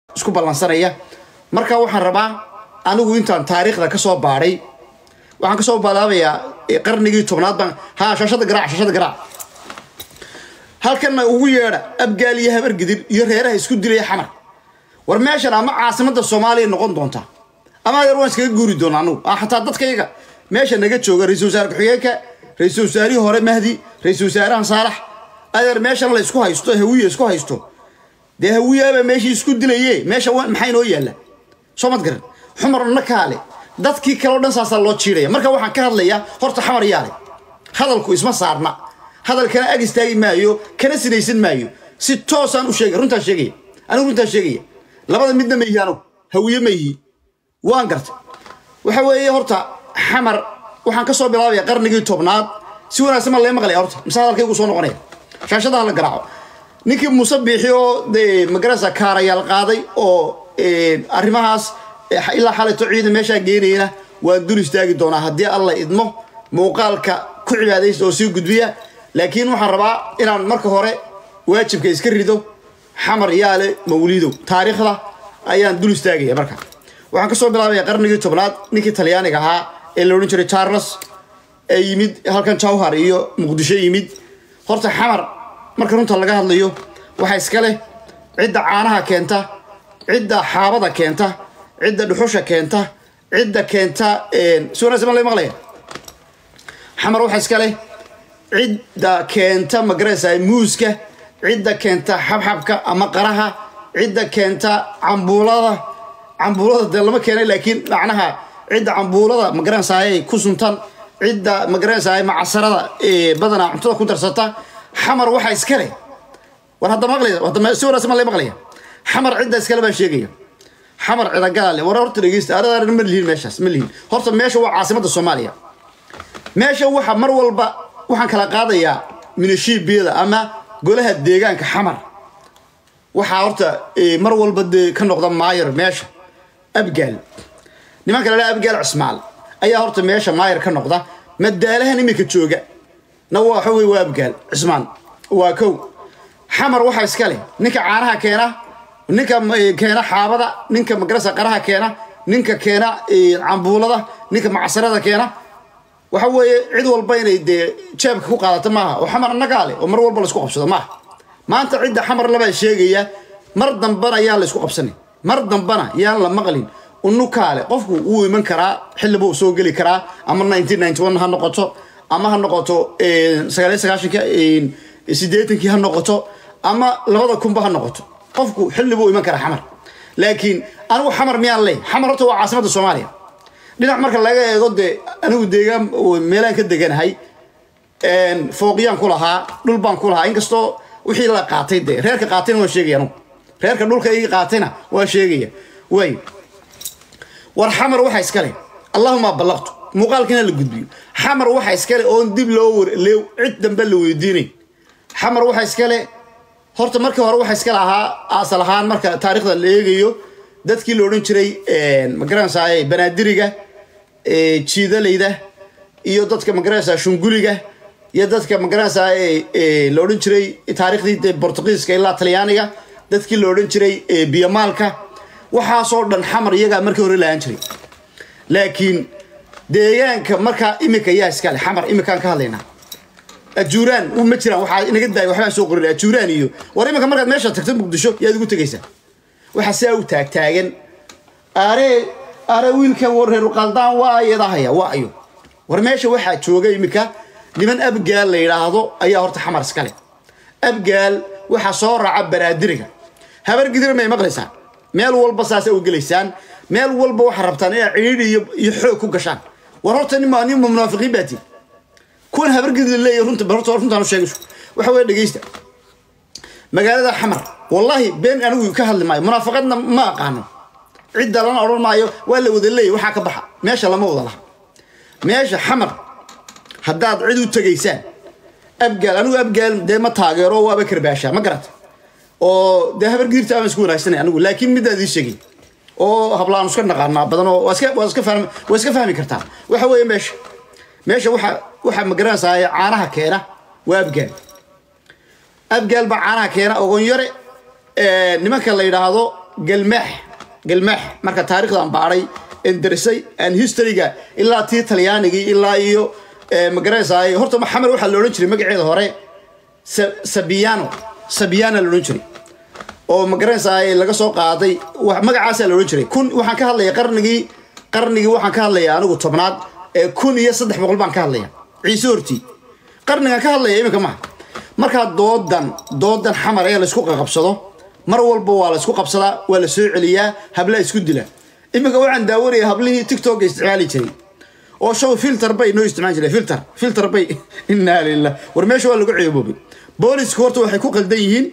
isku ballansanaya marka waxaan rabaa anigu intaan taariikhda ka soo baadhay waxaan kasoo balaabayaa qarnigii tobnaad baan ha shashada garaac shashada garaac halkanna ugu yeedha abgaal iyo habargidir iyo reeraha isku dilaya xamar war meeshan ama caasimada soomaaliya noqon doonta ama adeer waan iskaga guuri doona anugu xataa dadkayga meesha naga jooga ra-isul wasaare ku-xigeenka ra-isul wasaarihii hore mahdi ra-isul wasaarahan saalax adeer meeshan la isku haysto hawiya isku haysto dee hawiyaaba meeshii isku dilaye meesha maxaa inoo yaalla soo mad garan xumarna kaale dadkii kaleo dhan saasaa loo jiidaya marka waxaan ka hadlayaa horta xamar yaale hadalku isma saarna hadalkana ag istaagi maayo kana sinaysan maayo si toosaan u sheegay runtaan sheegaya anigu runtaan sheegaya labada midna ma yihi anugu hawiye ma yihi waan garta waxa weeye horta xamar waxaan ka soo bilaabaya qarnigii tobnaad si wanaagsan ma lee maqlaya horta mise hadalkaygu soo noqonaya shaashadaha la garaaco ninkii muuse biixi oo dee magarasa kaarayaal qaaday oo arrimahaas ilaa xalayto ciidan meeshaa geenayna waan dul istaagi doonaa haddii alla idmo muuqaalka ku cibaadaysta oo sii gudbiya laakiin waxaan rabaa inaan marka hore waajibka iska rido xamar yaale mawliidow taariikhda ayaan dul istaagaya marka waxaan kasoo bilaabaya qarnigii tobnaad ninkii talyaaniga ahaa ee la odhan jiray charles ee yimid halkan jawhar iyo muqdisho yimid horta xamar marka runta laga hadlayo waxaa iska leh cidda caanaha keenta cidda xaabada keenta cidda dhuxusha keenta cidda keenta si wanaagsan ma la maqlaya xamar waxaa iska leh cidda keenta magaraysa muuska cidda keenta xabxabka ama qaraha cidda keenta cambuulada cambuulada dee lama keenay laakiin macnaha cidda cambuulada magaranaysaay ku suntan cidda magaranaysaay macasarada badanaa cuntada ku darsata xamar waxaa iska leh war hadda maqlaya si wanaagsan ma la maqlaya xamar cidda iskale baa sheegaya xamar cidagalaale war horta dhegeysta aradaarna ma lihin meeshaas ma lihin horta meesha waa caasimada soomaaliya meesha waxa mar walba waxaan kala qaadayaa minishiibiyada ama golaha deegaanka xamar waxaa horta mar walba dee ka noqda maayar meesha abgaal nimanka la dhaha abgaal cismaal ayaa horta meesha maayar ka noqda madaalahan iminka jooga na waxa wey waa abgaal cismaan waa kow xamar waxaa iska leh ninka caanaha keena ninka keena xaabada ninka magarasa qaraha keena ninka keena cambuulada ninka macsarada keena waxa weeye cid walba inay dee jeebka ku qaadato maaha oo xamar annagaa leh oo mar walba laisku qabsado maaha maanta cidda xamar labaa sheegaya mar dambana yaan la isku qabsanin mar dambana yaan la maqlin unukaale qofku wuu iman karaa xilliba uu soo geli karaa ama ha noqoto ama ha noqoto sagaaliyo sagaashanka siddeetankii ha noqoto ama labada kunba ha noqoto qofku xilli buu iman karaa xamar laakiin anigu xamar miyaan ley xamar horta waa caasimada soomaaliya dhinac marka laga eego dee anigu deegaan meelaan ka deganahay fooqyaan ku lahaa dhul baan ku lahaa inkastoo wixii la qaatay dee reerka qaatayna waan sheegaya anugu reerka dhulka ii qaatayna waan sheegaya way war xamar waxaa iska leh allahuma ballaqtu muuqaalkiina la gudbiyo xamar waxaa iska leh oon dib loo war cid dambe la weydiinay xamar waxaa iska leh horta markii hore waxaa iska lahaa asal ahaan marka taarikhda la eegayo dadkii la odhan jiray magaranaysaa banaadiriga jiidalayda iyo dadka magaranaysaa shunguliga iyo dadka magaranaysaa la odhan jiray taarikhdii de bortugiiska ilaa talyaaniga dadkii la odhan jiray biyomaalka waxaasoo dhan xamar iyagaa markii hore lahaan jiray laakiin deegaanka markaa imika yaa iskale xamar imikaan ka hadlaynaa ajuuraan ma jiraan waxaa inaga daaya waxbaan soo qorin ajuuraan iyo war iminka markaad meesha tagto muqdisho yaad ugu tegaysaa waxaa sidaa u taagtaagan are are wiilkan war reer qaldaan waa ayadahaya waa ayo war meesha waxaa jooga iminka niman abgaal la yidhaahdo ayaa horta xamar iskale abgaal waxaa soo raaca banaadiriga habar gidir may maqlaysaan meel walba saasa u gelaysaan meel walba waxaa rabtaan inaad cidhiidhi iyo xoog ku gashaan war horta nin nin munaafiqiin baa tii kuwan habargidla leeya runta horta runtaan u sheegayso waxa weeye dhegeysta magaalada xamar wallahi been anigu ka hadli maayo munaafaqadna ma aqaano cidda lana odhan maayo waa la wada leeya waxaa ka baxa meesha lama wada laha meesha xamar haddaad cid u tegaysaan abgaal anigu abgaal dee ma taageero waaba karbaashaa ma garata oo dee habargidirta aan isku wanaagsanay anigu laakiin midaad ii sheegay oo hablaan iska naqaanaa badan oo waa iska waa iska fahmi waa iska fahmi kartaa waxa weeye meesha meesha waxa waxa magaranaysaa caanaha keena waa abgaal abgaal baa caanaha keena ogon yare nimanka la yidhaahdo galmaax galmaax marka taarikhdan baadhay enderisay aan historyga ilaa tii talyaanigii ilaa iyo magaranaysaay horta maxamed waxaa la odhan jiray magaceeda hore sabiano sabiana la odhan jiray oo magaranaysaay laga soo qaaday magacaasaa la odhan jiray kun waxaan ka hadlaya qarnigii qarnigii waxaan ka hadlaya anigu tobnaad ee kun iyo saddex boqol baan ka hadlaya ciise hortii qarnigan ka hadlaya iminka maha markaa doodan doodan xamar ee laysku qaqabsado mar walba waa la isku qabsadaa waa la soo celiyaa hablaa isku dila iminka waxaan daawanaya hablihii tiktoka isticmaali jiray oo show filter bay noo isticmaali jiray filter filter bay inaa lilah war meesha waa lagu ceeboobay boolisku horta waxay ku qaldan yihiin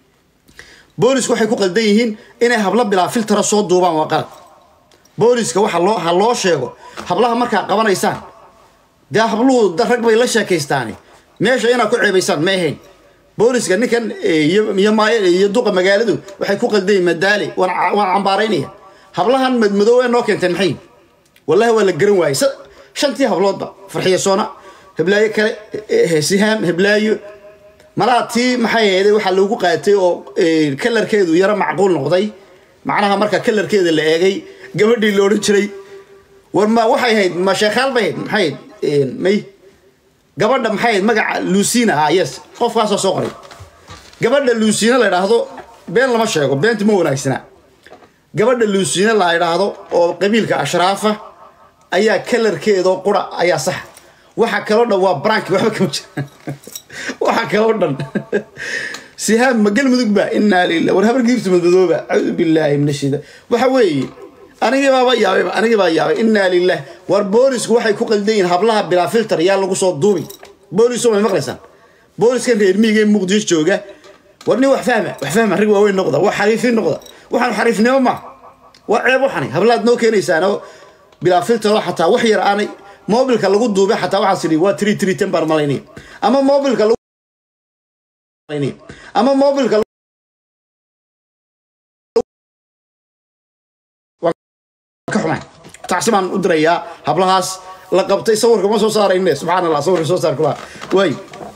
boolisku waxay ku qaldan yihiin inay hablo bilaa filtera soo duubaan waa qalad booliska waxa loo ha loo sheego hablaha markaa qabanaysaan dee habluhu rag bay la sheekaystaani meesha inaad ku ceebaysaan ma ahayn booliska ninkan iyo duqa magaaladu waxay ku qaldayiin madaale waan cambaaraynaya hablahan madmadow ee noo keenteen maxay wallahi waa la garan waayey shantii habloodba farxiyo soona heblaayo kale sihaam heblaayo malaa tii maxay ahayd waxaa lagu qaatay oo kalarkeedu yaro macquul noqday macnaha marka kalarkeeda la eegay gabadhii la odhan jiray war ma waxay ahayd ma sheekhaal bay ahayd maxay ahayd may gabadha maxay ahayd magaca lucina ah yes qofkaasoo soo qoray gabadha lucina la idhaahdo been lama sheego beenta ma wanaagsana gabadha lucina la idhaahdo oo qabiilka ashraafa ayaa kalarkeedoo qura ayaa sax waxa kaloo dhan waa branki waxba kama jira waxa kaloo dhan sihaam ma galmudug ba inaa lilah war habar giirtu madmadooba acuudu billaahi min ashida waxa weeye anigii baaba yaabayba anigii baa yaabay inaa lilah war boolisku waxay ku qaldan yihiin hablaha bilaa filter yaa lagu soo duubi boolisku may maqlaysaan booliskan reer miyiga ee muqdisho jooga war nin wax fahma wax fahma rag waaweyn noqda wax xariifin noqda waxaan xariifnimo ma waa ceeb waxani hablaad noo keenaysaan oo bilaa filtero xataa wax yar aanay mobilka lagu duubay xataa waxaas idhi waa tiri tiri ten baan malaynaya ama mobilka ama mobilka ka xumaan tacsi baan u dirayaa hablahaas la qabtay sawirka ma soo saarayne subxaan allah sawirka soo saar kula waay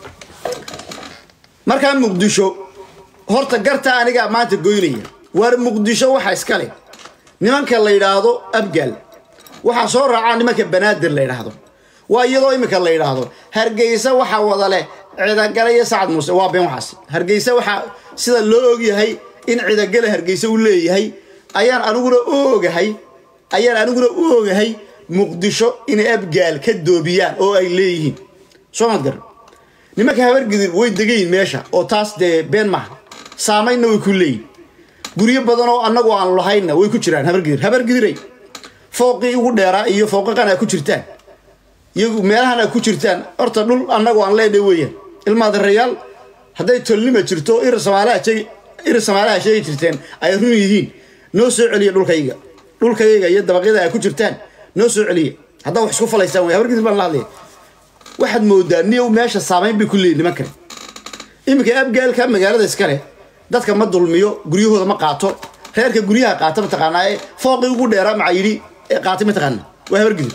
markaa muqdisho horta garta anigaa maanta goynaya waar muqdisho waxa iska leh nimanka la yidhaahdo abgaal waxaa soo raacaa nimanka banaadir la yidhaahdo waa iyadoo iminka la yidhaahdo hargeysa waxaa wada leh cidagale iyo sacad muuse waa been waxaas hargeysa waxaa sida loo ogyahay in cidagale hargeysa u leeyahay ayaan aniguna u ogahay ayaan aniguna u ogahay muqdisho inay abgaal ka doobiyaan oo ay leeyihiin soo maad garan nimanka habargidir way degayin meesha oo taas dee been maaha saamaynna way ku leeyihin guryo badan oo annagu aan lahaynna way ku jiraan habargidir habargidiray fooqii ugu dheeraa iyo fooqaqan aa ku jirtaan iyagu meelahan aa ku jirtaan horta dhul annagu aan leenahay weeyaan ilmaadarayaal hadday tolnima jirto ir samaalaha sheegi jirteen ay run yihiin noo soo celiya dhulkayga dhulkayga iyo dabaqyada aa ku jirtaan noo soo celiya haddaa wax isku falaysaan wey habargidir baan la hadlaya waxaad moodaa niyow meesha saamayn bay ku leeyihin nimankan iminka abgaalka magaalada iskale dadka ma dulmiyo guryahooda ma qaato reerka guryaha qaata mataqaanaa ee fooqii ugu dheeraa maca yidhi ee qaatay mataqaana waa habargidir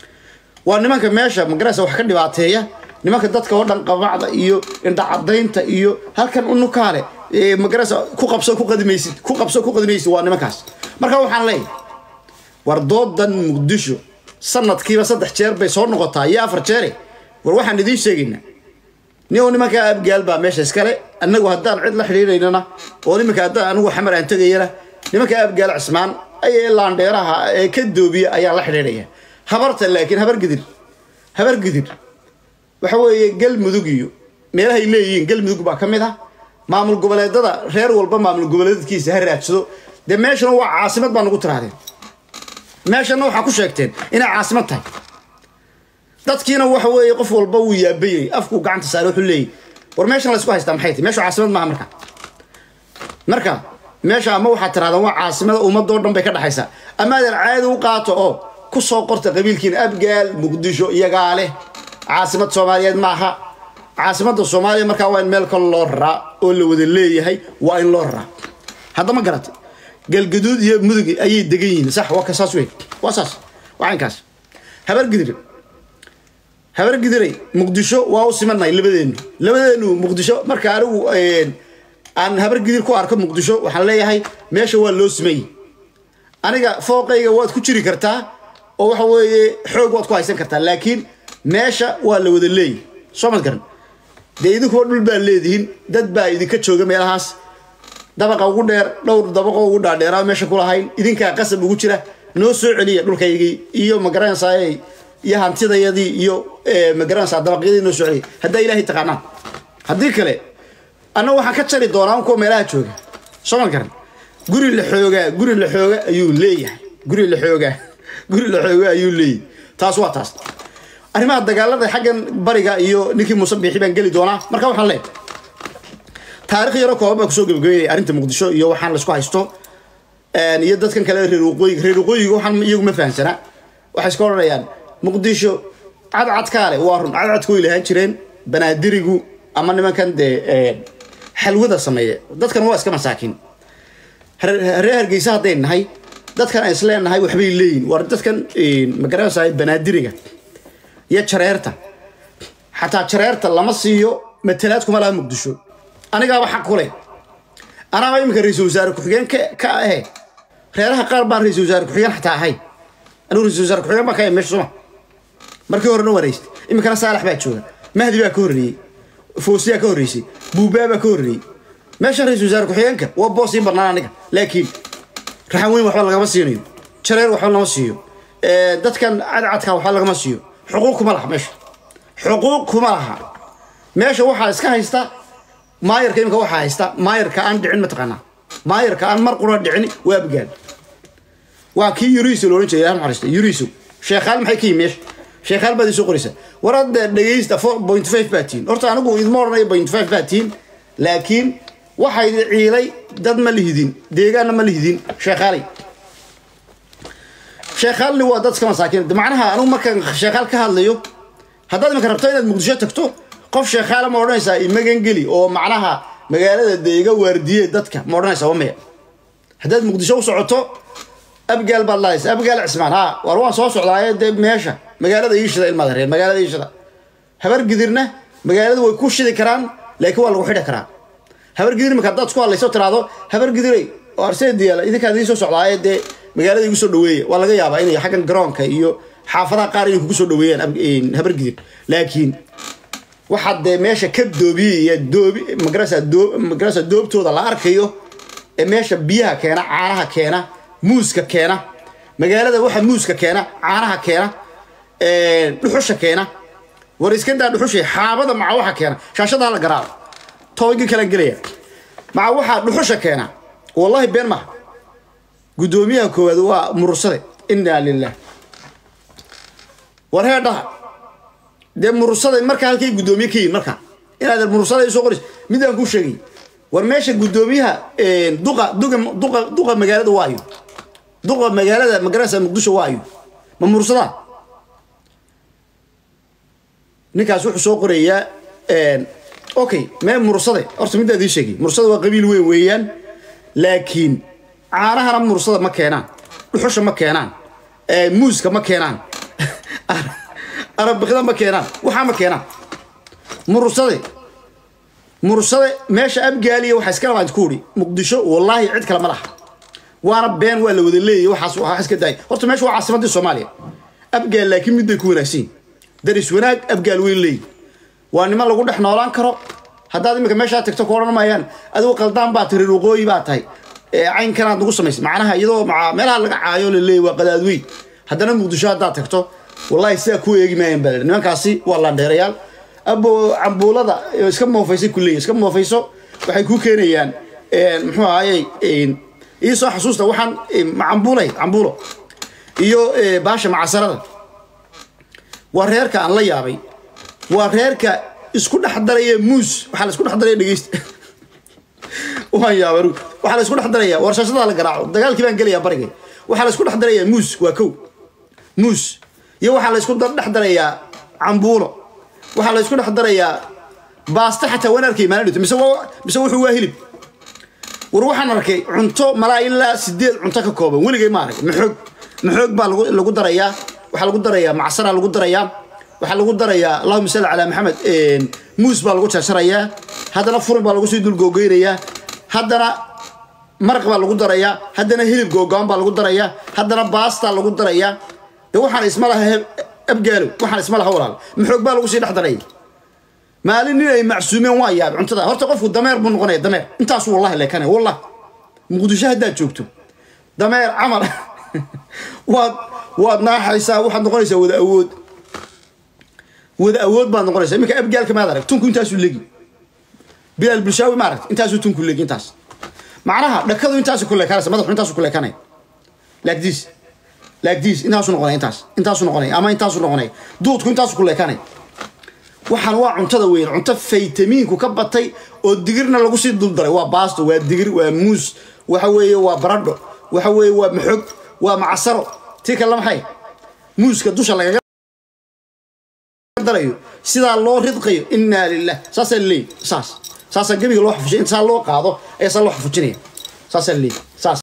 waa nimanka meesha magaraysa wax ka dhibaateeya nimanka dadka oo dhan qabacda iyo indhacadaynta iyo halkan unukaale magaraysa ku qabso ku qadimaysid ku qabso ku qadimaysid waa nimankaas marka waxaan leeyahay war doodan muqdisho sanadkiiba saddex jeer bay soo noqotaa iyo afar jeere war waxaan idiin sheegaynaa nin nimanka abgaal baa meesha iskale annagu haddaan cid la xidhiidhaynana oo nimanka haddaan anigu xamar aan tegayana nimanka abgaal cismaan ayay laandheeraha ee ka doobiya ayaan la xidhiidhaya habarta laakiin habargidir habargidir waxa weeye galmudug iyo meelahay leeyihiin galmudug baa ka mid ah maamul goboleedada reer walba maamul goboleedkiisa ha raadsado dee meeshana waa caasimad baa nagu tirahdeen meeshana waxaa ku sheegteen inay caasimad tahay dadkiina waxa weeye qof walba wuu yaabayay afkuu gacanta saare wuxuu leeyahy war meeshan laysku haystaa maxay tahay meeshu caasimad maaha marka marka meesha ama waxaad tirahdaan waa caasimada ummadoo dhan bay ka dhexaysaa ama adeer caadi u qaato oo ku soo qorta qabiilkiina abgaal muqdisho iyagaa leh caasimad soomaaliyeed maaha caasimadda soomaaliya markaa waa in meel kale loo raraa oo la wada leeyahay waa in loo raraa haddama garatay galgaduud iyo mudug ayay degan yihiin sax waa ka saas wey waa saas waa inkaas habargidir habargidiray muqdisho waa u simannahay labadeenu labadeenu muqdisho marka anigu aan habar gidir ku arko muqdisho waxaan leeyahay meesha waa loo sameeyey aniga fooqayga waad ku jiri kartaa oo waxa weeye xoog waad ku haysan kartaa laakiin meesha waa la wada leeyahy soo mad garan dee idinkuwa dhul baa leedihiin dad baa idinka jooga meelahaas dabaqa ugu dheer dhowr dabaqo ugu dhaadheeraa meesha kulahayn idinkaa qasab ugu jira noo soo celiya dhulkaygii iyo magaranaysaa iyo hantidayadii iyo magaranaysaa dabaqyadii noo soo celiya haddaa ilaahay taqaanaan haddii kale anna waxaan ka jari doonaa kuwa meelaha jooga soo mal garan guri la xoogaa guri la xooga ayuu leeyahay guri la xoogaa guri la xooga ayuu leeyahay taas waa taas arrimaha dagaalada xaggan bariga iyo ninkii muuse biixi baan geli doonaa marka waxaan leeyahay taarikh yaro kooban baa kusoo gebagabeynaya arrinta muqdisho iyo waxaan laisku haysto iyo dadkan kale reer waqooyiga reer waqooyiga waxaan iyagu ma fahamsana waxay iska odhanayaan muqdisho cadcadkaale waa run cadcadka way lahaan jireen banaadirigu ama nimankan dee xalwada sameeya dadkan waa iska masaakiin reer hargeysa hadday nahay dadkan aan isleenahay waxbay leeyihin waa dadkan magaranaysaa banaadiriga iyo jareerta xataa jareerta lama siiyo matalaad kuma laha muqdisho anigaaba xaq ku leh anaaba iminka ra-iisul wasaare ku-xigeen ka ahe reeraha qaar baan ra-isul wasaare ku-xigeen xataa ahay anigu ra-isul wasaare ku-xigeen baan ka ahay meesha suma markii horena wareystay iminkana saalax baa jooga mahdi baa ka horreeyey foosiyaa ka horreysay buubaa baa ka horreeyey meeshan ra-isul wasaare ku-xigeenka waa boos ii bannaan aniga laakiin raxan weyn waxba lagama siinayo jareer waxba lama siiyo dadkan cadcadka waxba lagama siiyo xuquuq kuma laha meesha xuquuq kuma laha meesha waxaa iska haysta maayarka imika waxaa haysta maayarka aan dhicin mataqaanaa maayarka aan mar qura dhicin waa abgaad waa kii yuriso loohan jiray ilaah naxariista yuriso sheekhaal maxay ka yimi meesha sheekhaal baad isoo qoraysa war hadda dhegaysta four point five baa tihiin horta anigu idma odhanayo point five baa tihiin laakiin waxay ciilay dad ma lihidin deegaanna ma lihidin sheekhaalay sheekhaalni waa dadka masaakiin macnaha anigu markaan sheekhaal ka hadlayo haddaad iminka rabto inaad muqdisho tagto qof sheekhaala ma odhanaysaa imagan geli oo macnaha magaalada dee iga waardiye dadka ma odhanaysaa waa maya haddaad muqdisho u socoto abgaal baad lahaysa abgaal cismaan ha war waan soo socdaaye dee meesha magaalada iishida ilmaad reer magaalada iishida habar gidirna magaalada way ku shidi karaan laakiin waa lagu xidhi karaa habar gidir marka haddaad isku hadlayso tiraahdo habar gidiray oo arseediyaala idinkaad ii soo socdaaye dee magaalada igu soo dhaweeya waa laga yaabaa inay xaggan garoonka iyo xaafadaha qaar inay kugu soo dhaweeyaan habar gidir laakiin waxaad dee meesha ka doobiyaya doobi magarasa doo magarasa doobtooda la arkayo ee meesha biyaha keena caanaha keena muuska keena magaalada waxa muuska keena caanaha keena dhuxusha keena war iska daa dhuxusha xaabada maca waxa keena shaashadaa la garaaco tobankii kalaan gelaya maca waxaa dhuxusha keena wallahi been maha guddoomiyaha koowaad waa murursade inaa lilah war heedhaha dee murursada markaa halkay guddoomiye ka yihin markaa inaad murursada soo qorays midaan kuu sheegay war meesha guddoomiyaha duqa duqa duqa duqa magaalada waayo duqa magaalada magaranaysa muqdisho waayo ma mursadaa ninkaas wuxuu soo qorayaa okay mee mursade horta middaa idii sheegay mursada waa qabiil weyn weeyaan laakiin caanahana mursada ma keenaan dhuxusha ma keenaan muuska ma keenaan arabikda ma keenaan waxaa ma keenaan mursade mursade meesha abgaaliya waxaa iska labaad ku uri muqdisho wallaahi cid kale ma laha waana been waa la wada leeyahy waxaas waxaa iska daay horta meesha waa caasimadii soomaaliya abgaal laakiin mid bay ku wanaagsan daris wanaag abgaal weyn leeyi waa niman lagu dhex noolaan karo haddaad iminka meeshaa tagto ku odhan maayaan adigu qaldaan baa tahay reer waqooyi baa tahay caynkanaad nagu samaysay macnaha iyadoo maa meelaha laga caayo la leeyahy waa qadaadweyn haddana muqdisho haddaad tagto wallahi sidaa ku eegi maayaan baa nimankaasi waa landheerayaal abo cambuulada iska moofaysay ku leeyihin iska moofayso waxay ku keenayaan muxuu ahayey iisoo xasuusta waxaan cambuulay cambuulo iyo baasha macasarada waa reerka aan la yaabay waa reerka isku dhex daraya muus waxaa la isku dhex daraya dhegeysta waan yaabay waxaa la isku dhex daraya warshashadaa la garaaco dagaalkii baan gelayaa barigay waxaa la isku dhex darayaa muus waa kow muus iyo waxaa la isku dhex darayaa cambuulo waxaa la isku dhex darayaa baasto xataa waan arkay maalin dhito mise mise wuxuu waa hilib war waxaan arkay cunto malaa ilaa sideed cunto ka kooban weligay ma arag maxoog maxoog baa lagu lagu darayaa waxaa lagu darayaa macsara lagu darayaa waxaa lagu darayaa allahuma salli calaa maxamed muus baa lagu jarjarayaa haddana furin baa lagu sii dulgoogeynayaa haddana maraq baa lagu darayaa haddana hilib googoon baa lagu darayaa haddana baastaa lagu darayaa de waxaan isma laha abgaalow waxaan isma laha walaal maxoog baa lagu sii dhex daraya maalin nin ay macsuumeen waa yaab cuntada horta qofku dameer buu noqonaya dameer intaasu wallahi leekanaya wallah muqdisho haddaad joogto dameer camal waad waad naaxaysaa waxaad noqonaysaa wada awood wada awood baad noqonaysaa iminka abgaalka maad arag tunku intaasuu legi bilaal bulshaawi ma aragt intaasuu tunku legi intaas macnaha dhakadu intaasu ku leekanaysa madaxu intaasu ku leekanaya like this like this intaasu noqonaya intaas intaasu noqonaya ama intaasu noqonaya duudku intaasu ku leekanaya waxaan waa cuntada weyn cunto faytamiinku ka batay oo digirna lagu sii duldaray waa baasto waa digir waa muus waxa weeye waa baradho waxa weeye waa maxog waa macasaro tii kale maxay muuska dusha lagaga darayo sidaa loo ridqayo inaa lilah saasaa laleeyahy saas saasaa gebiga loo xafujinaya inta saa loo qaado ayaa saa loo xafujinaya saasaa laleeyahy saas